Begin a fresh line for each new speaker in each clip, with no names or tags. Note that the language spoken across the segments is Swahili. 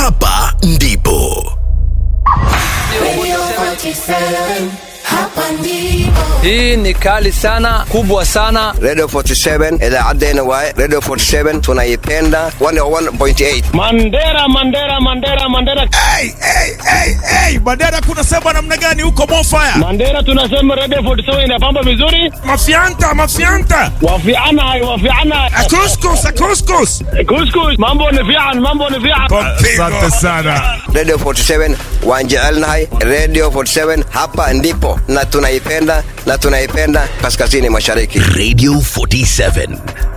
hapa ndipo
Radio 47, hapa ndipo.
Hii ni kali sana, kubwa sana.
Radio 47 idaacaddeenna waaye Radio 47 tunaipenda 101.8
Mandera, Mandera, Mandera, Mandera,
hey, hey, hey, hey. Mandera kuna sema namna gani huko Mofaya?
Mandera, tunasema Radio 47 inapamba vizuri.
Mafianta, mafianta.
Wafiana hai, wafiana.
Akuskus, akuskus.
Kuskus, mambo ni fian, mambo ni fian.
Asante sana.
Radio 47 waan jecelnahay Radio 47 hapa ndipo na tunaipenda na tunaipenda kaskazini mashariki
radio 47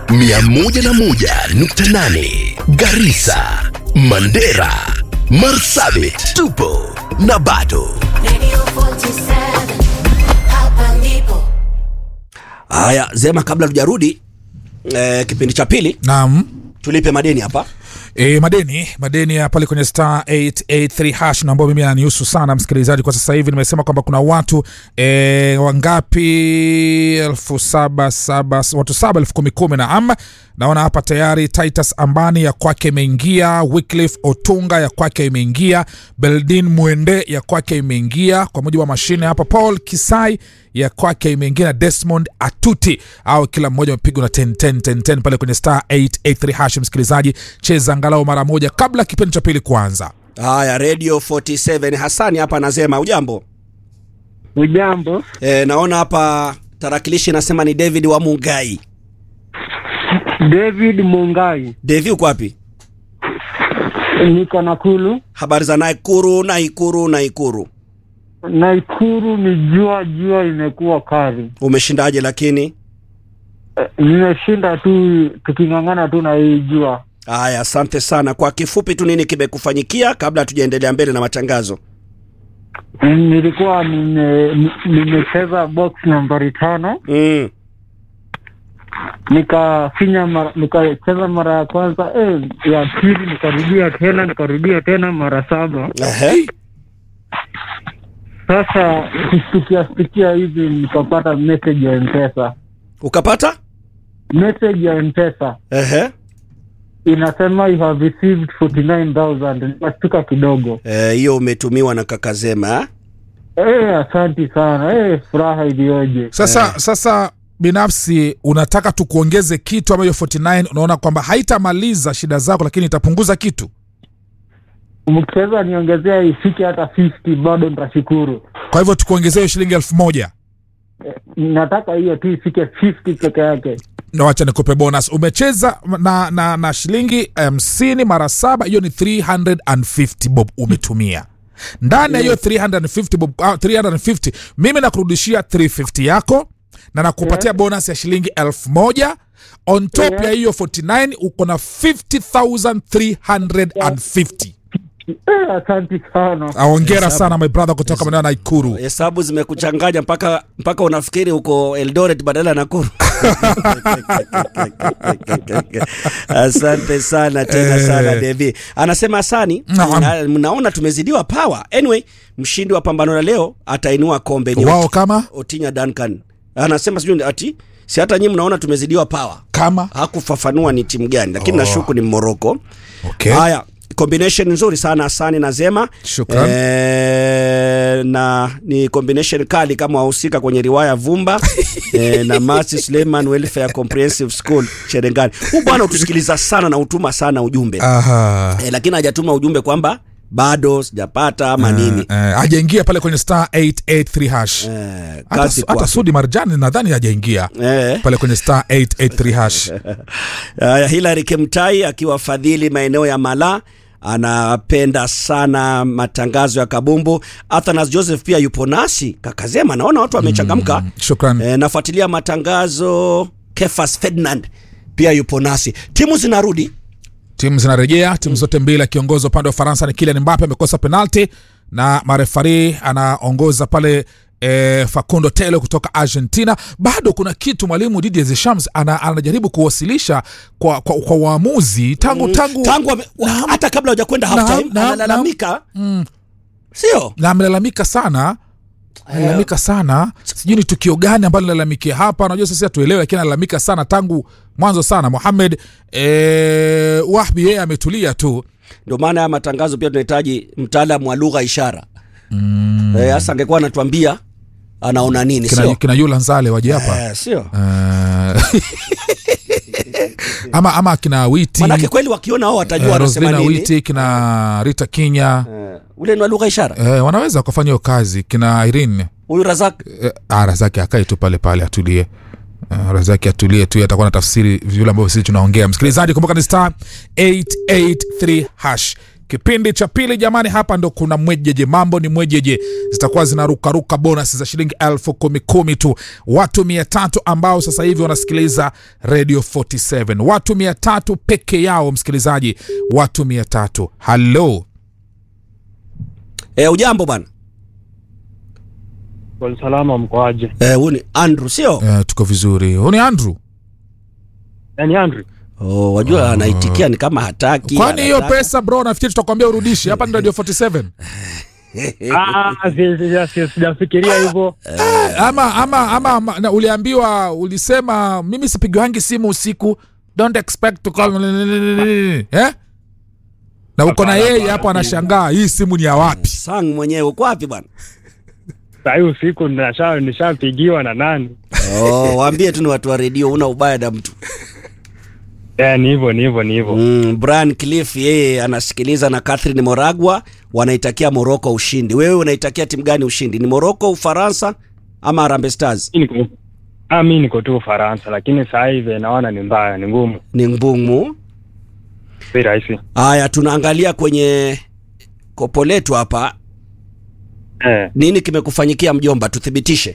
101.8 garisa mandera marsabit tupo na bado
Radio 47, hapa ndipo.
haya zema kabla tujarudi eh, kipindi cha pili
naam
tulipe madeni hapa
E, madeni madeni ya pale kwenye star 883 hash na ambao mimi ananihusu sana msikilizaji kwa sasa hivi nimesema kwamba kuna watu e, wangapi elfu saba saba watu saba elfu kumi kumi na ama naona hapa tayari titus ambani ya kwake imeingia wycliffe otunga ya kwake imeingia beldin mwende ya kwake imeingia kwa mujibu wa mashine hapa paul kisai ya kwake imeingia na desmond atuti au kila mmoja amepigwa na 10, 10, 10, 10 pale kwenye star 883 hash msikilizaji cheza angalau mara moja kabla kipindi cha pili kuanza
haya radio 47 hasani hapa anasema ujambo
Ujambo,
e, naona hapa tarakilishi inasema ni david wa mungai
David Mungai,
devi uko wapi
niko Nakuru.
habari za naikuru naikuru naikuru
Naikuru ni jua, jua imekuwa kali.
umeshindaje lakini
Eh, Nimeshinda tu tuking'ang'ana tu na hii jua.
haya asante sana kwa kifupi tu nini kimekufanyikia kabla tujaendelea mbele na matangazo
Nilikuwa nime- ni- nimecheza box nambari tano
mm.
nikafinya mara, nikacheza mara ya kwanza eh, ya pili nikarudia tena nikarudia tena mara saba.
Ehe.
Sasa kustukia stukia hivi nikapata message ya mpesa,
ukapata
message ya mpesa
Ehe.
inasema you have received 49000 nikastuka kidogo.
Eh, hiyo umetumiwa na kakazema eh?
Eh, asanti sana eh, furaha iliyoje!
sasa sasa binafsi unataka tukuongeze kitu ambayo 49 unaona kwamba haitamaliza shida zako lakini itapunguza kitu
Mkiweza niongezea ifike hata 50 bado nitashukuru.
kwa hivyo tukuongezea hiyo shilingi elfu moja
Nataka hiyo tu ifike 50 peke yake.
na wacha nikupe bonus umecheza na, na, na shilingi hamsini mara saba hiyo ni 350 bob umetumia ndani ya hiyo 350 bob, ah, 350 mimi nakurudishia 350 yako na nakupatia bonus ya shilingi elfu moja on top
Yeah.
ya hiyo 49 uko na 50350
Eh, asanti sana.
aongera sana my brother kutoka maeneo ya naikuru
hesabu zimekuchanganya mpaka mpaka unafikiri uko eldoret badala ya nakuru asante sana tena
Eh.
sana devi anasema asani
Naam.
na- mnaona tumezidiwa power anyway mshindi wa pambano la leo atainua kombe ni
wao kama
otinya duncan anasema sijui ati si hata nyi mnaona tumezidiwa power
kama
hakufafanua ni timu gani lakini
Oh.
nashuku ni moroko
okay.
haya combination nzuri sana asani na zema
Shukran.
Eh, na ni combination kali kama wahusika kwenye riwaya vumba eh, na masi suleiman welfare comprehensive school cherengani huu bwana utusikiliza sana na utuma sana ujumbe
Aha.
eh, lakini hajatuma ujumbe kwamba bado sijapata ama nini
Eh, hajaingia pale kwenye star 883 hash
eh,
hata,
kazi
hata
kwako.
sudi marjani nadhani hajaingia
eh.
pale kwenye star 883 hash
Uh, Hilary Kemtai akiwa fadhili maeneo ya Mala anapenda sana matangazo ya kabumbu. Athanas Joseph pia yupo nasi kakazema, naona watu wamechangamka.
Mm, shukran
E, nafuatilia matangazo. Kefas Ferdinand pia yupo nasi. Timu zinarudi
timu zinarejea timu zote mbili akiongoza upande wa faransa ni kilian mbape amekosa penalti na marefari anaongoza pale E, facundo telo kutoka argentina bado kuna kitu mwalimu didier deschamps ana, anajaribu kuwasilisha kwa, kwa, kwa waamuzi tangu tangu,
tangu wame- wa- hata kabla hujakwenda half
Naam,
time
naam,
analalamika,
Mm,
sio
na amelalamika sana analalamika sana sijui ni tukio gani ambalo nalalamikia hapa najua sisi hatuelewe lakini analalamika sana tangu mwanzo sana mohamed e, wahbi yeye ametulia tu
ndio maana haya matangazo pia tunahitaji mtaalamu wa lugha ishara mm. eh, hasa angekuwa anatuambia anaona nini
kina,
sio
kina yula nzale waje hapa
eh, sio
Eh, ama ama kina witi
manake kweli wakiona wao watajua
eh,
wanasema
roslina
nini
witi kina rita kinya
eh, ule ni wa lugha ishara
eh, wanaweza wakafanya hiyo kazi kina irene
huyu razak
eh, ah, razaki akae tu pale pale atulie Uh, razaki atulie tu atakuwa na tafsiri vile ambavyo sisi tunaongea msikilizaji kumbuka ni star 883 hash kipindi cha pili jamani hapa ndo kuna mwejeje mambo ni mwejeje zitakuwa zinarukaruka bonus za shilingi elfu kumi kumi tu watu mia tatu ambao sasa hivi wanasikiliza radio 47 watu mia tatu peke yao msikilizaji watu mia tatu halo
eh, ujambo bwana
Kwa salama mkoaje?
eh, huyu ni andrew sio
uh, tuko vizuri huu ni andrew
Yaani Andrew.
oh, wajua anaitikia ni kama hataki
kwani hiyo
anataka.
pesa bro nafikiri tutakwambia urudishi hapa ni radio 47
Ah, si- si- si- sijafikiria hivyo.
ama ama ama, ama na uliambiwa ulisema mimi sipigiwangi simu usiku don't expect to call eh? na uko na yeye hapo anashangaa hii simu ni ya wapi
sang mwenyewe uko wapi bwana
Saa hii usiku nisha- nishapigiwa na nani?
oh, waambie tu ni watu wa redio una ubaya na mtu
Eh, ni hivyo, ni hivyo, ni hivyo.
mm, brian cliff yeye anasikiliza na catherine moragwa wanaitakia moroko ushindi wewe unaitakia timu gani ushindi ni moroko ufaransa ama Harambee stars
Mi niko- Ah, mi niko tu Ufaransa, lakini saa hivi naona ni mbaya, ni ngumu,
ni ngumu
si rahisi.
haya tunaangalia kwenye kopo letu hapa
Eh,
nini kimekufanyikia mjomba tuthibitishe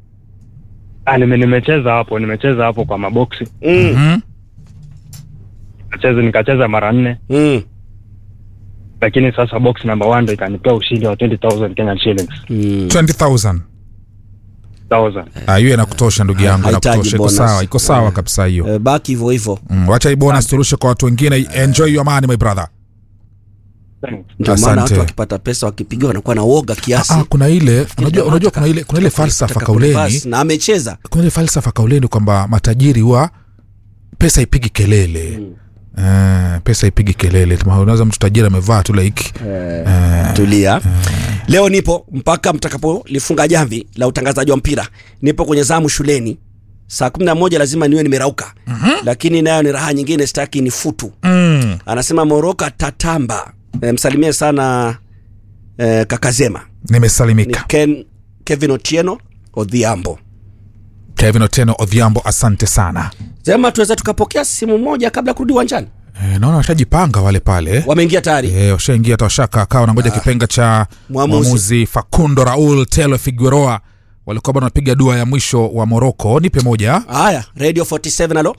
ah, nime, nimecheza hapo, nimecheza hapo kwa maboksi,
mm.
hmm?
nikacheza nikacheza mara nne,
Mm.
lakini sasa box number one ndo ikanipea ushindi wa 20000 Kenyan shillings
Mm.
20000
thousand.
Ah, hiyo inakutosha ndugu yangu
Hahitaji
inakutosha iko
bonus.
sawa iko sawa
Eh.
kabisa hiyo
Eh, baki hivyo hivyo
mm, wacha hii bonus turushe kwa watu wengine enjoy your money my brother
Thanks.
ndio maana
Asante.
watu wakipata pesa wakipigiwa wanakuwa na woga kiasi
ah, kuna ile unajua, unajua kuna ile kuna ile falsafa
Taka
kauleni
kurivasi, na amecheza
kuna ile falsafa kauleni kwamba matajiri huwa pesa ipigi kelele mm. Uh, pesa ipigi kelele Tuma- unaweza mtu tajiri amevaa tu like uh,
tulia leo nipo mpaka mtakapolifunga jamvi la utangazaji wa mpira nipo kwenye zamu shuleni saa kumi na moja lazima niwe nimerauka mm-hmm. lakini nayo ni raha nyingine sitaki ni futu
mm,
anasema moroka tatamba e, msalimie sana e, kakazema ni
nimesalimika
Ken, kevin otieno odhiambo
kevin oteno odhiambo asante sana
sema tuweza tukapokea simu moja kabla ya kurudi uwanjani
e, naona washajipanga wale pale
wameingia tayari
e, washaingia hata washaka kaa wanangoja kipenga cha
Mwamuzi.
mwamuzi facundo raul telo figueroa walikuwa bado wanapiga dua ya mwisho wa moroko nipe moja
haya radio 47 alo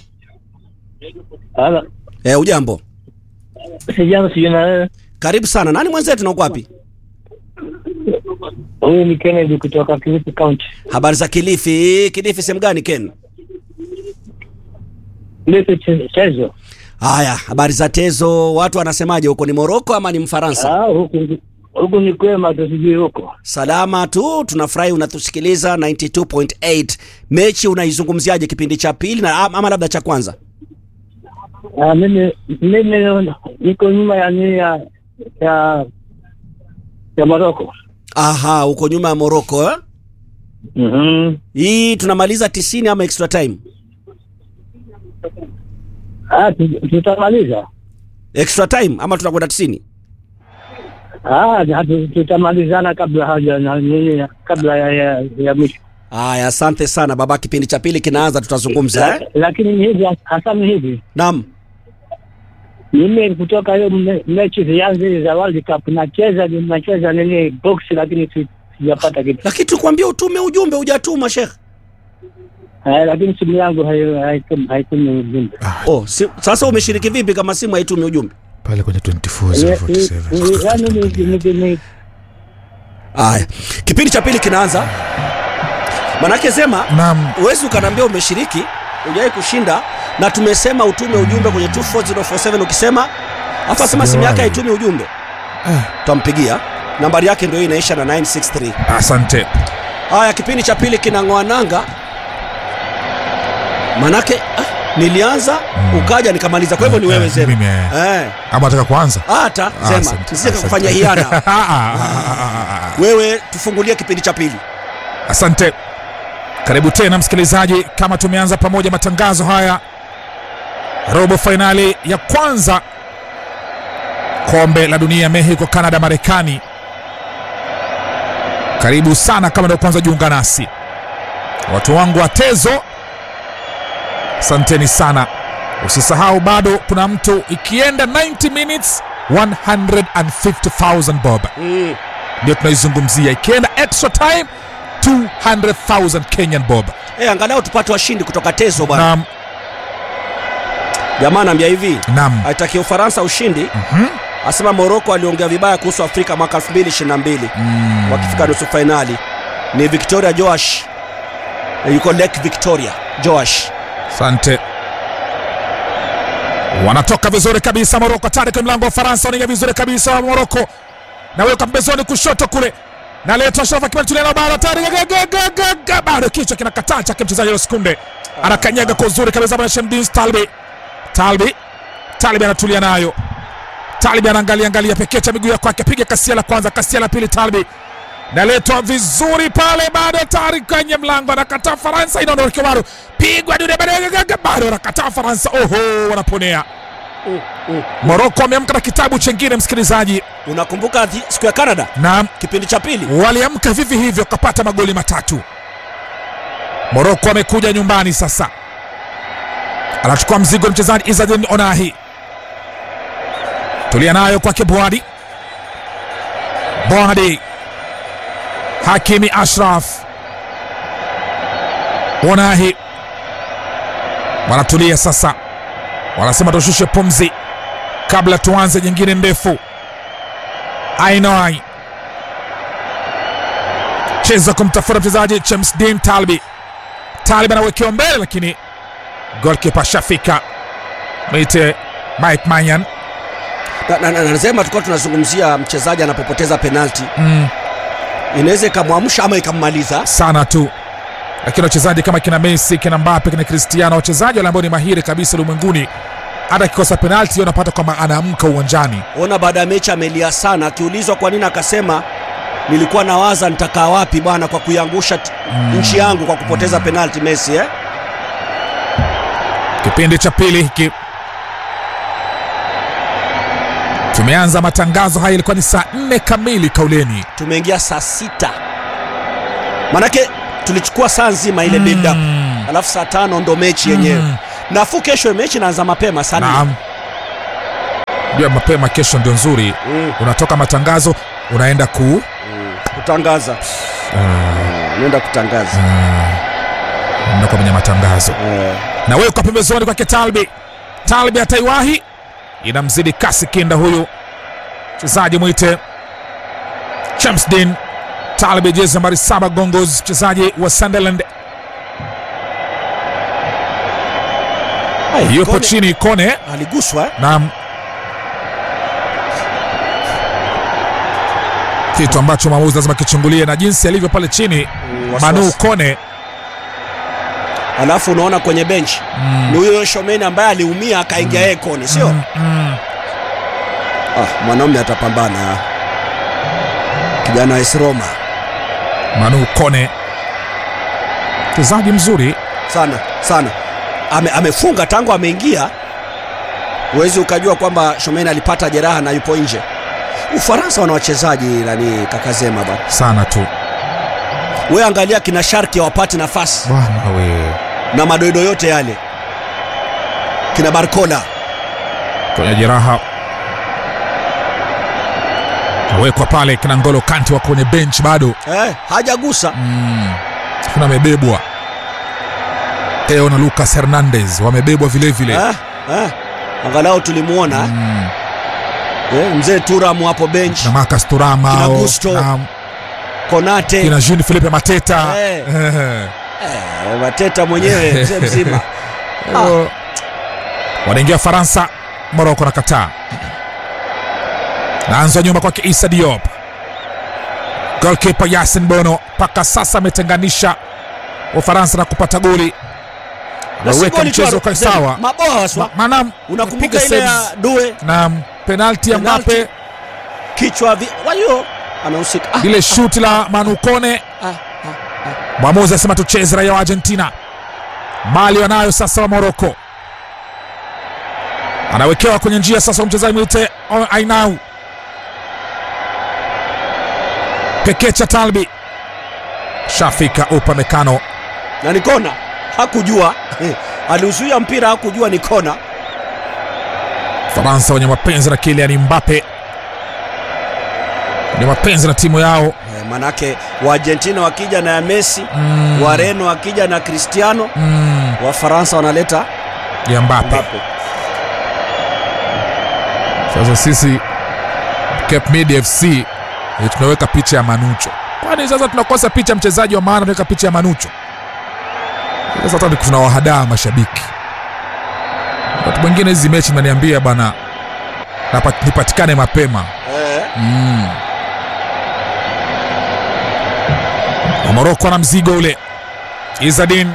Hala,
e, ujambo
sijambo sijui na wewe.
karibu sana nani mwenzetu na uko wapi
Huyu ni Kennedy kutoka Kilifi County.
habari za kilifi kilifi sehemu gani ken
Kilifi che- chezo.
haya habari za tezo watu wanasemaje huko ni moroko ama ni mfaransa
Ah, huku huku ni kwema tu sijui huko.
salama tu tunafurahi unatusikiliza 92.8 mechi unaizungumziaje kipindi cha pili na ama labda cha kwanza
Ah, mimi mimi niko nyuma ya nini ya ya ya Morocco.
aha uko nyuma ya moroko eh?
Mhm.
hii tunamaliza 90 ama extra time
Ah, tu- tutamaliza.
extra time ama tunakwenda 90
Ah, hatu- tutamalizana kabla haja na nini kabla ya ya, ya mwisho.
haya asante sana baba kipindi cha pili kinaanza tutazungumza eh?
La- Lakini ni hivi hasa ni hivi.
naam
Mimi kutoka hiyo me- mechi zianze za World Cup nacheza nacheza nini box lakini si- sijapata kitu.
lakini tukwambia utume ujumbe hujatuma shekh
Eh, lakini simu yangu hayo- haitumi haitumi ujumbe.
oh, si, sasa umeshiriki vipi kama simu haitumi ujumbe
pale kwenye
Ye-
24047
ni- ni- yaani ni- ni- ni- ni-
haya kipindi cha pili kinaanza manake sema
naam
huwezi ukanaambia umeshiriki hujawai kushinda na tumesema utume ujumbe kwenye 24047 ukisema afu asema simu yake
Sijawahi.
haitumi ujumbe
Eh.
tutampigia nambari yake ndio hii inaisha na 963
asante
haya kipindi cha pili kinang'oa nanga manake ah, nilianza ukaja nikamaliza kwa hivyo ni wewe
Eh,
Zema
mimi, eh.
eh.
ama nataka kuanza
hata
Ah,
Zema
asante,
nisije
asante.
kufanya hiana
Ah, ah, ah, ah, ah.
wewe tufungulie kipindi cha pili
asante karibu tena msikilizaji kama tumeanza pamoja matangazo haya robo fainali ya kwanza kombe la dunia mexico canada marekani karibu sana kama ndio kwanza jiunga nasi watu wangu wa tezo asanteni sana usisahau bado kuna mtu ikienda 90 minutes 150000 bob
mm.
ndio tunaizungumzia ikienda extra time 200000 kenyan bob
eh, angalau tupate washindi kutoka tezo bwana
nam
jamaa anaambia hivi
nam
aitakia ufaransa ushindi
Mhm.
asema moroko aliongea vibaya kuhusu afrika mwaka 2022
Mm.
wakifika nusu fainali ni victoria joash Eh, yuko lake victoria joash
asante wanatoka vizuri kabisa moroko tayari kwenye mlango wa faransa wanaingia vizuri kabisa wa moroko naweka pembezoni kushoto kule naletwa sharafa kimalitulia na bara tayari Ga- ga- ga- ga- ga- bado kichwa kinakataa chake mchezaji sekunde anakanyaga kwa uzuri kabisa bwana Shemdin Talbi Talbi Talbi anatulia nayo Talbi anaangalia angalia pekecha miguu ya kwake piga kasia la kwanza kasia la pili Talbi naletwa vizuri pale bado tayari kwenye mlango anakataa Faransa inaondoka bado pigwa dude bado bado anakataa Faransa oho wanaponea Moroko ameamka na kitabu chengine msikilizaji
unakumbuka thi- siku ya canada
na
kipindi cha pili
waliamka vivi hivyo kapata magoli matatu moroko amekuja nyumbani sasa anachukua mzigo mchezaji izadin onahi tulia nayo kwake bwadi bwadi hakimi ashraf onahi wanatulia sasa wanasema tushushe pumzi kabla tuanze nyingine ndefu ainoi cheza kumtafuta mchezaji James Dean Talbi. Talbi anawekewa mbele, lakini golkipa shafika mwite Mike Manyan.
Na- na- na- nasema tulikuwa tunazungumzia mchezaji anapopoteza penalti
Mm,
inaweza ikamwamsha ama ikammaliza
sana tu, lakini wachezaji kama kina Messi, kina Mbappe, kina Cristiano, wachezaji wale ambao ni mahiri kabisa ulimwenguni, hata akikosa penalti hiyo unapata kwamba anaamka uwanjani.
ona baada ya mechi amelia sana akiulizwa kwa nini akasema nilikuwa nawaza nitakaa wapi bwana kwa kuiangusha t- nchi yangu kwa kupoteza penalti messi eh?
Kipindi cha pili hiki tumeanza matangazo haya, ilikuwa ni saa nne kamili kauleni.
tumeingia saa sita manake tulichukua saa nzima ile build up alafu saa tano ndo mechi yenyewe
Mm.
nafuu kesho mechi inaanza mapema sana
Naam, jua mapema kesho ndio nzuri.
mm.
Unatoka matangazo unaenda ku
kutangaza naenda kutangaza
unaenda kwa kwenye matangazo
Eh.
na wewe kwa pembezoni kwake Talbi. Talbi ataiwahi, inamzidi kasi kinda huyu mchezaji mwite Chamsdin Talbi, jezi nambari saba Gongos, mchezaji wa Sunderland
Ai,
yupo
Kone
chini Kone
aliguswa eh?
na kitu ambacho mwamuzi lazima kichungulie na jinsi alivyo pale chini
wasiwasi.
Manu Kone
alafu unaona kwenye benchi ni huyo shomeni ambaye aliumia akaingia yeye kone sio
Mm, mm.
ah, mwanaume atapambana kijana wa AS Roma
Manu Kone mchezaji mzuri
sana sana Ame, amefunga tangu ameingia huwezi ukajua kwamba shomeni alipata jeraha na yupo nje ufaransa wana wachezaji nani kakazema bana
sana tu
we angalia kina sharki hawapati nafasi
bwana we
na madoido yote yale kina barcola
kwenye jeraha awekwa pale kina Ngolo Kanti wako kwenye bench bado
eh, hajagusa
mm. kuna amebebwa Theo na Lucas Hernandez wamebebwa vile vile
eh, eh, angalau tulimwona
mm.
eh, mzee turam hapo bench
na Marcus Thuram
Kina
hao,
Gusto.
na
konate
kina Jean Philippe Mateta
Eh.
Eh.
eh, mateta mwenyewe mzee mzima
Oh. wanaingia Faransa, Moroko na Qatar. Naanza nyuma kwake Issa Diop, golkipa Yasin Bono mpaka sasa ametenganisha Ufaransa na kupata goli.
Na si
Waweka
goli tu,
mchezo ukae
Zeni,
sawa.
Maboa haswa.
Manam
Unakumbuka
piga
ile ya
saves.
Due
Naam, penalti ya
Penalti.
Mbappe,
kichwa vi... wayo anahusika. Ah,
ile shuti la Manukone. Mwamuzi asema tucheze raia wa Argentina. Mali wanayo sasa wa Moroko. Anawekewa kwenye njia sasa mchezaji mwite O- Ainau. Pekecha Talbi. Shafika Upamecano.
na ni kona, hakujua aliuzuia mpira, hakujua ni kona.
Faransa wenye mapenzi na Kylian Mbappe. Ni mapenzi na timu yao.
Eh, manake Waargentina wakija na ya Messi
Mm.
Wareno wakija na Cristiano
Mm.
Wafaransa wanaleta
Ya Mbappe.
Mbappe.
Sasa sisi Cape Mid FC eh, tunaweka picha ya Manucho. Kwani sasa tunakosa picha ya mchezaji wa maana, tunaweka picha ya Manucho. Sasa hata tunawahadaa mashabiki. Wakati mwingine hizi mechi mnaniambia bana, napa- nipatikane mapema
Eh,
mm. Wa Moroko na mzigo ule. Izadin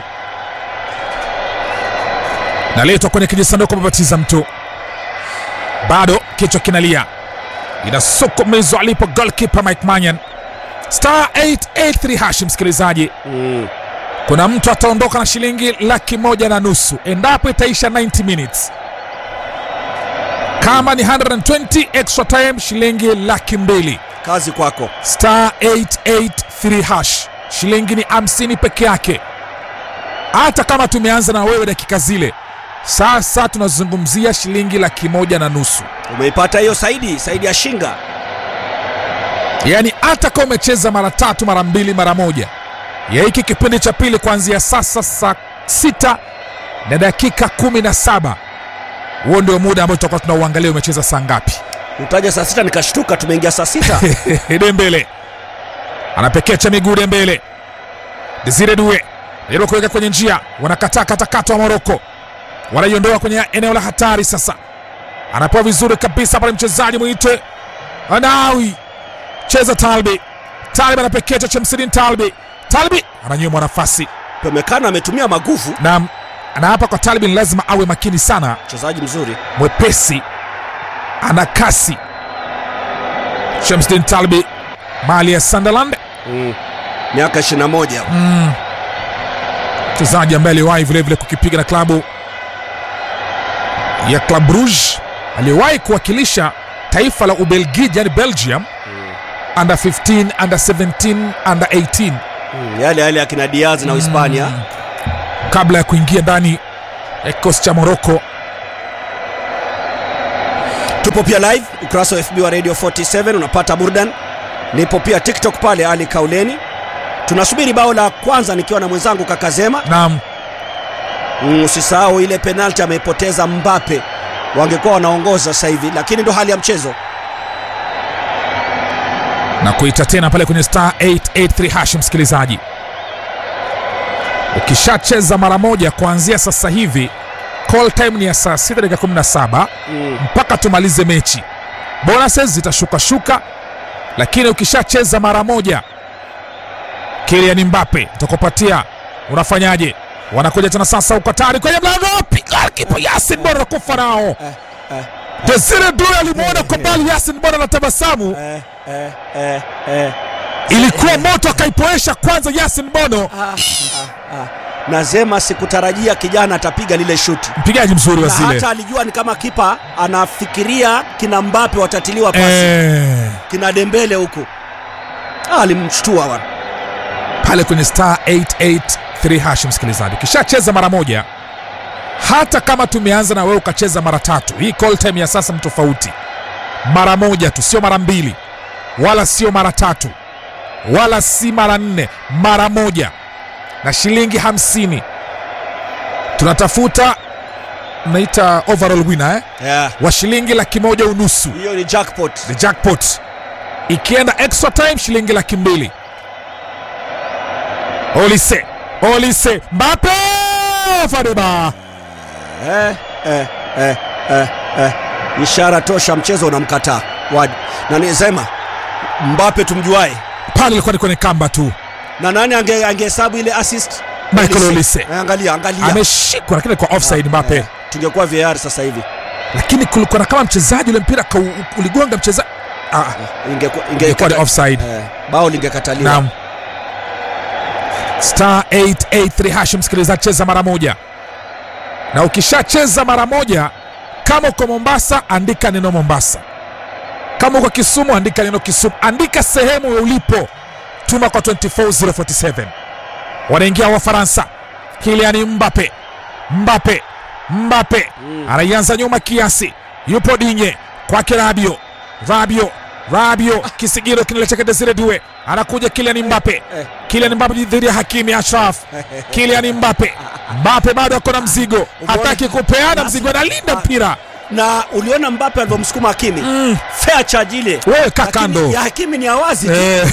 naletwa kwenye kijisanduku babatiza mtu, bado kichwa kinalia, inasukumizwa alipo goalkeeper Mike Manyan. Star 883 hashi, msikilizaji,
mm.
kuna mtu ataondoka na shilingi laki moja na nusu endapo itaisha 90 minutes. Kama ni 120 extra time, shilingi laki mbili
Kazi kwako.
star 883 hash shilingi ni 50 peke yake hata kama tumeanza na wewe dakika zile sasa tunazungumzia shilingi laki moja na nusu
Umeipata hiyo Saidi, Saidi ya Shinga.
yaani hata kama umecheza mara tatu mara mbili mara moja ya hiki kipindi cha pili kuanzia sasa saa sita na dakika kumi na saba huo ndio muda ambao tutakuwa tunauangalia umecheza saa ngapi
Utaja saa sita nikashtuka, tumeingia saa sita.
Dembele anapekecha miguu Dembele, Desire Due jaribu kuweka kwenye njia, wanakataa katakata wa Moroko, wanaiondoa kwenye eneo la hatari. Sasa anapewa vizuri kabisa pale mchezaji mwite Anawi, cheza Talbi, Talbi anapekecha Chemsidin Talbi, Talbi ananyimwa nafasi
Pemekano ametumia maguvu,
na na hapa kwa Talbi ni lazima awe makini sana,
mchezaji mzuri.
mwepesi, ana kasi. Shamsdin Talbi mali ya Sunderland,
Mm. Miaka 21.
mchezaji ambaye aliwahi vilevile kukipiga na klabu ya Club Brugge, aliyewahi kuwakilisha taifa la Ubelgiji yani Belgium under 15, under 17, under 18
Mm. Yale yale akina Diaz na Uhispania.
kabla ya kuingia ndani ya kikosi cha Morocco.
Tupo pia live ukurasa wa FB wa Radio 47 unapata burdan. Nipo pia TikTok pale Ali Kauleni. Tunasubiri bao la kwanza nikiwa na mwenzangu Kakazema.
Naam,
Mm, usisahau ile penalti ameipoteza Mbappe. Wangekuwa wanaongoza sasa hivi, lakini ndo hali ya mchezo.
na kuita tena pale kwenye star 883 hash, msikilizaji, ukishacheza mara moja kuanzia sasa hivi, call time ni ya saa 6 dakika 17
Mm.
mpaka tumalize mechi. Bonuses zitashuka shuka, lakini ukishacheza mara moja, Kylian Mbappe utakupatia, unafanyaje? Wanakuja tena sasa, uko tayari kwenye mlango, piga kipa Yasin Bora anakufa nao. Desire Due alimwona kwa mbali Yasin Bora anatabasamu
Eh, eh, eh, eh.
ilikuwa moto akaipoesha kwanza Yasin Bono,
Nazema sikutarajia kijana atapiga lile shuti.
mpigaji mzuri wa
Na
zile
hata alijua ni kama kipa anafikiria kina Mbappe watatiliwa pasi
eh,
kina Dembele huku. Ah, alimshtua bwana.
pale kwenye star 883 hash. Msikilizaji, ukishacheza mara moja, hata kama tumeanza na wewe ukacheza mara tatu, hii call time ya sasa ni tofauti. Mara moja tu, sio mara mbili, wala sio mara tatu, wala si mara nne, mara moja na shilingi hamsini. Tunatafuta mnaita overall winner eh?
Yeah.
wa shilingi laki moja unusu
Hiyo ni jackpot.
the jackpot ikienda extra time shilingi laki mbili olise olise mbape fadeba
Eh, eh, eh, eh, eh. Ishara tosha, mchezo unamkataa Wadi. Na nisema Mbappe tumjuae,
pale ilikuwa ni kwenye kamba tu
na nani ange- angehesabu ile assist
Michael Olise
Eh, Angalia, angalia.
ameshikwa lakini kwa offside Mbappe
Eh, tungekuwa VAR sasa hivi.
lakini kulikuwa na kama mchezaji ule mpira kau- uligonga mchezaji ah,
Ingekuwa
ingekuwa ni offside
Eh, bao lingekataliwa.
naam star 883 hash msikilizaji cheza mara moja na ukishacheza mara moja kama uko mombasa andika neno mombasa kama uko kisumu andika neno kisumu andika sehemu ulipo tuma kwa 24047 wanaingia wafaransa kiliani mbape mbape mbape anaianza nyuma kiasi yupo dinye kwake rabio rabio rabio kisigiro kinalecheka desire due anakuja kiliani mbape kiliani mbape dhidi ya hakimi ashraf kiliani mbape mbape bado ako na mzigo hataki kupeana mzigo analinda mpira
Na uliona Mbappe alivyomsukuma Hakimi.
Mm.
Fair charge ile.
wewe kaa
Lakini
kando
Ya Hakimi ni awazi tu.
Eh.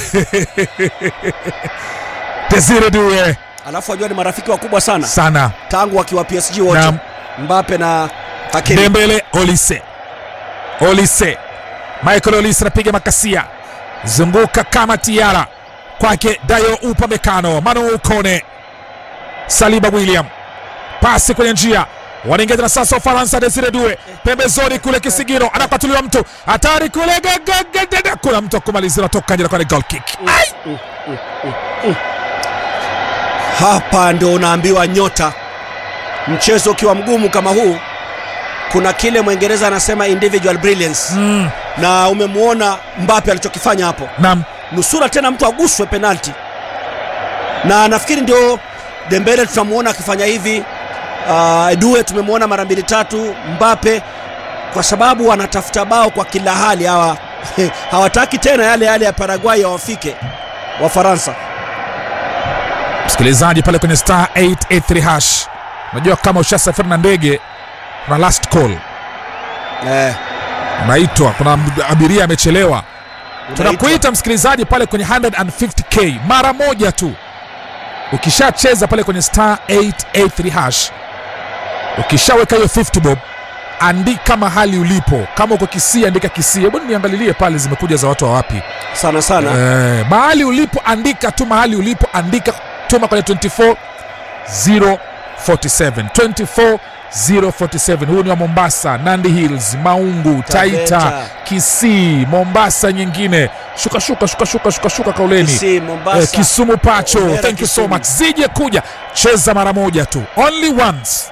desire due
Alafu wajua ni marafiki wakubwa sana
sana
tangu wakiwa PSG wote.
Naam.
Mbappe na Hakimi.
Dembele Olise Olise Michael Olise anapiga makasia zunguka kama tiara kwake Dayo Upamecano Manu Ukone Saliba William pasi kwenye njia wanaingia tena sasa Ufaransa Desire Due pembezoni kule Kisigino anapatuliwa mtu hatari kule gagagagada kuna mtu akumalizia natoka nje na kwa ni goal kick Ai!
Hapa ndo unaambiwa nyota, mchezo ukiwa mgumu kama huu, kuna kile Mwingereza anasema individual brilliance
Mm,
na umemwona Mbappe alichokifanya hapo,
naam
nusura tena mtu aguswe penalti, na nafikiri ndio Dembele tutamwona akifanya hivi. Uh, Due tumemwona mara mbili tatu, Mbappe kwa sababu wanatafuta bao kwa kila hali hawa hawataki tena yale yale ya Paraguay yawafike Wafaransa.
msikilizaji pale kwenye star 883 hash unajua kama ushasafiri na ndege kuna last call
Eh,
unaitwa kuna mb- abiria amechelewa
unaitwa.
tunakuita msikilizaji pale kwenye 150k mara moja tu ukishacheza pale kwenye star 883 hash ukishaweka hiyo 50 bob andika mahali ulipo kama uko kisii andika kisii hebu niangalilie pale zimekuja za watu wa wapi
sana sana
eh, mahali ulipo andika tu mahali ulipo andika tuma kwenye 24 047 24047 huu ni wa mombasa nandi hills maungu taita
Taveta.
kisii mombasa nyingine shuka shuka shuka shuka shuka shuka kauleni
Kisii, Mombasa.
eh, kisumu pacho
Omera,
thank you so
Kisumu.
much zije kuja cheza mara moja tu only once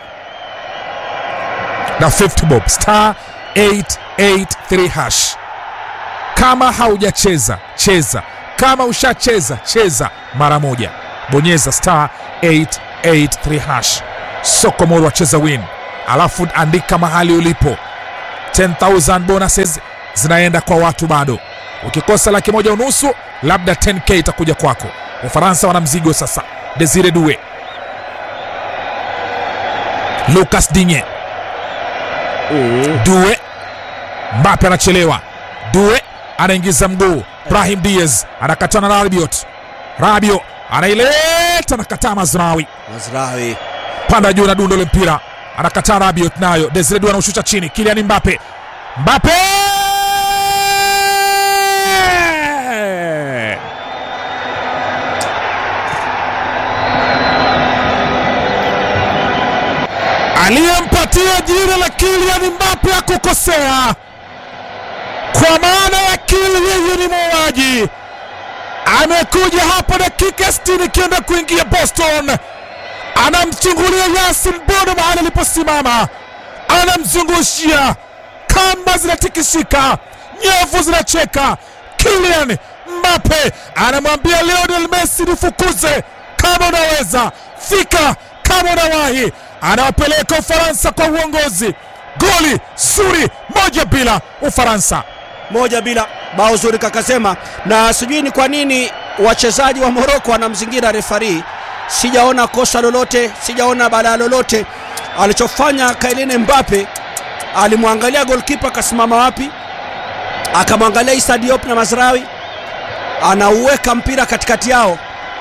na 50 bob star 883 hash kama haujacheza cheza kama ushacheza cheza mara moja bonyeza star 883 hash sokomoro wacheza win alafu andika mahali ulipo 10000 bonuses zinaenda kwa watu bado ukikosa laki moja unusu labda 10k itakuja kwako ufaransa wana mzigo sasa desire due lucas dinye due mbape anachelewa due anaingiza mguu brahim diaz anakatana na rabiot rabio anaileta nakataa mazrawi
Mazrawi
panda juu na dundo le mpira anakataa rabiot nayo desire due anaushusha chini kilian mbape mbape aliyempatia jina la Kylian Mbappe akukosea, kwa maana ya Kylian yeye ni muuaji. Amekuja hapo dakika 60 ikienda kuingia Boston, anamchungulia Yasin Bono mahali aliposimama, anamzungushia, kamba zinatikisika, nyevu zinacheka. Kylian Mbappe anamwambia Lionel Messi, nifukuze kama unaweza, fika kama unawahi. Anawapeleka Ufaransa kwa uongozi, goli zuri, moja bila Ufaransa.
moja bila bao zuri kakasema, na sijui ni kwa nini wachezaji wa Moroko wanamzingira refari. Sijaona kosa lolote, sijaona balaa lolote. Alichofanya Kylian Mbappe, alimwangalia golkipa akasimama wapi, akamwangalia Issa Diop na Mazrawi, anauweka mpira katikati yao.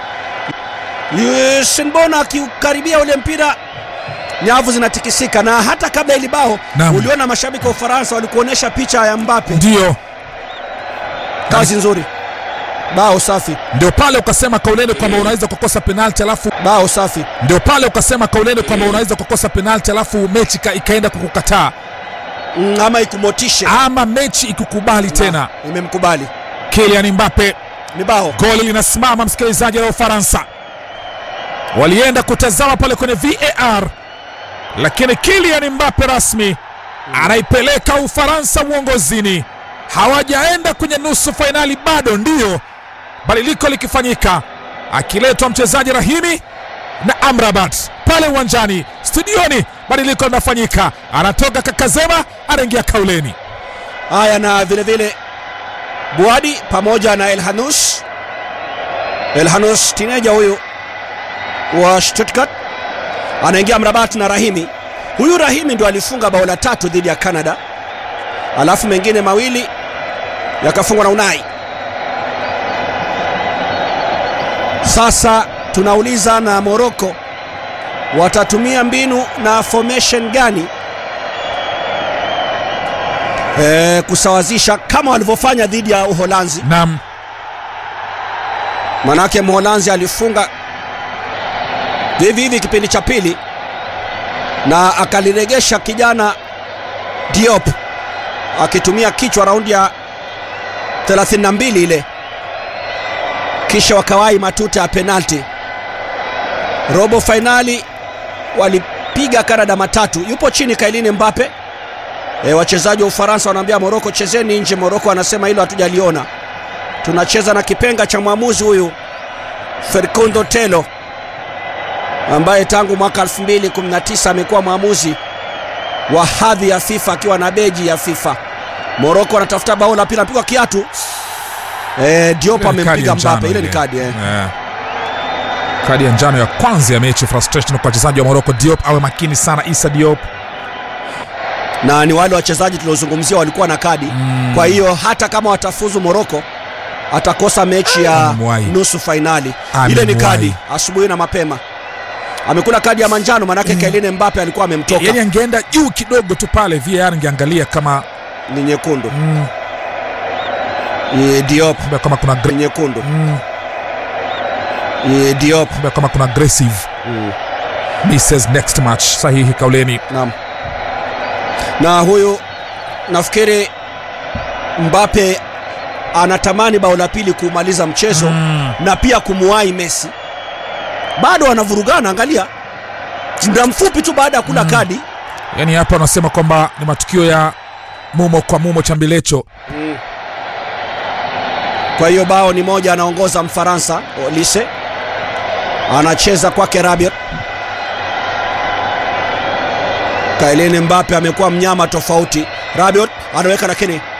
Usain Bolt akiukaribia ule mpira nyavu zinatikisika, na hata kabla ili bao
Naam.
uliona mashabiki wa Ufaransa walikuonyesha picha ya Mbappe.
Ndiyo
Kazi nzuri. bao safi
ndio pale ukasema kauleni kwamba unaweza kukosa penalti alafu
bao safi
ndio pale ukasema kauleni kwamba unaweza kukosa penalti alafu mechi ika- ikaenda kukukataa
mm, ama ikumotishe
ama mechi ikukubali tena
imemkubali
Kylian Mbappe
ni bao
goli linasimama msikilizaji la Ufaransa walienda kutazama pale kwenye VAR lakini Kylian Mbappe rasmi anaipeleka Ufaransa uongozini hawajaenda kwenye nusu fainali bado ndiyo badiliko likifanyika akiletwa mchezaji Rahimi na Amrabat pale uwanjani studioni badiliko linafanyika anatoka Kakazema anaingia Kauleni
haya na vile vile Buadi pamoja na Elhanus Elhanus tineja huyu wa Stuttgart anaingia Mrabat na Rahimi. Huyu Rahimi ndo alifunga bao la tatu dhidi ya Canada, alafu mengine mawili yakafungwa na Unai. Sasa tunauliza na Morocco watatumia mbinu na formation gani e, kusawazisha kama walivyofanya dhidi ya Uholanzi.
nam
Manake Mholanzi alifunga hivi hivi kipindi cha pili na akaliregesha kijana Diop akitumia kichwa raundi ya 32 ile, kisha wakawai matuta ya penalti. Robo fainali walipiga Kanada matatu. Yupo chini Kailini Mbappe. E, wachezaji wa Ufaransa wanaambia Moroko, chezeni nje. Moroko anasema hilo hatujaliona, tunacheza na kipenga cha mwamuzi huyu Ferkundo Telo ambaye tangu mwaka 2019 amekuwa mwamuzi wa hadhi ya FIFA akiwa na beji ya FIFA. Moroko anatafuta bao la pili, anapigwa kiatu. E, Diop
Ile ni kadi ya
amempiga
njano
Mbappe, ile ni kadi eh.
Eh. kadi ya njano ya kwanza ya mechi frustration kwa wachezaji wa Morocco Diop awe makini sana Issa Diop
na ni wale wachezaji tuliozungumzia walikuwa na kadi mm. Kwa hiyo hata kama watafuzu Moroko atakosa mechi ya
Amemwahi.
nusu fainali.
Amemwahi.
Ile ni kadi asubuhi na mapema, amekula kadi ya manjano, manake mm. Kylian Mbappe alikuwa amemtoka,
yani angeenda juu kidogo tu pale VAR ingeangalia kama
ni nyekundu
mm,
Ni Diop
kama kuna
ni
gre-
nyekundu
mm,
Ni Diop
kama kuna aggressive
mm.
misses next match sahihi kauleni
Naam. Na huyu nafikiri Mbappe anatamani bao la pili kumaliza mchezo
Mm.
na pia kumuwahi Messi. Bado wanavurugana, angalia, muda mfupi tu baada ya kula kadi
yani hapa wanasema kwamba ni matukio ya mumo kwa mumo cha mbilecho
Kwa hiyo bao ni moja, anaongoza Mfaransa Olise, anacheza kwake Rabiot. Kylian Mbappe amekuwa mnyama tofauti. Rabiot anaweka lakini